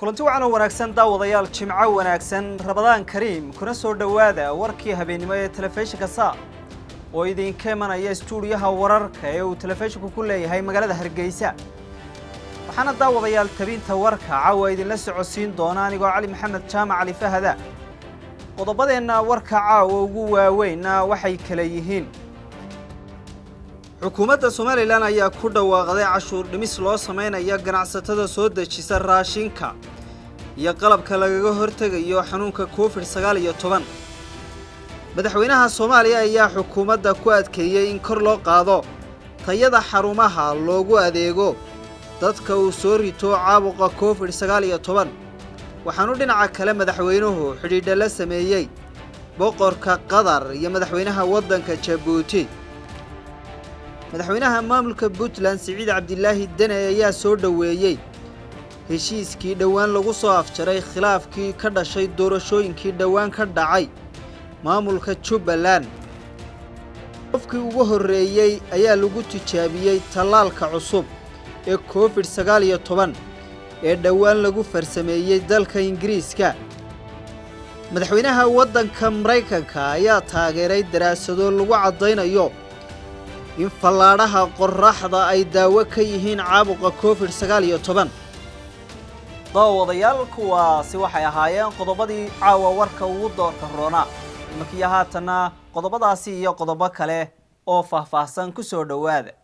kulanti wacan oo wanaagsan daawadayaal jimco wanaagsan rabadaan kariim kuna soo dhowaada warkii habeennimo ee telefishinka saa oo idinka imanaya stuudiyaha wararka ee uu telefishinku ku leeyahay magaalada hargeysa waxaana daawadayaal tabinta warka caawa idinla socodsiin doona anigoo cali maxamed jaamac cali fahada qodobadeenna warka caawa ugu waaweynna waxay kala yihiin xukuumadda somalilan ayaa ku dhawaaqday cashuur dhimis loo samaynayo ganacsatada soo dejisa raashinka iyo qalabka lagaga hortegayo xanuunka covid sagaal iyo toban madaxweynaha soomaaliya ayaa xukuumadda ku adkeeyey in kor loo qaado tayada xarumaha loogu adeego dadka uu soo rito caabuqa covid sagaal iyo toban waxaanu dhinaca kale madaxweynuhu xidhiidha la sameeyey boqorka qatar iyo madaxweynaha waddanka jabuuti madaxweynaha maamulka puntland siciid cabdilaahi dene ayaa soo dhoweeyey heshiiskii dhowaan lagu soo afjaray khilaafkii ka dhashay doorashooyinkii dhowaan ka dhacay maamulka jubbaland qofkii ugu horreeyey ayaa lagu tijaabiyey tallaalka cusub ee covid sagaal iyo toban ee dhowaan lagu farsameeyey dalka ingiriiska madaxweynaha waddanka maraykanka ayaa taageeray daraasado lagu caddaynayo in fallaadhaha qorraxda ay daawo ka yihiin caabuqa covid sagaal iyo toban daawadayaal kuwaasi waxay ahaayeen qodobadii caawa warka ugu doorka roona imankiyo haatanna qodobadaasi iyo qodobo kale oo faahfaahsan ku soo dhowaada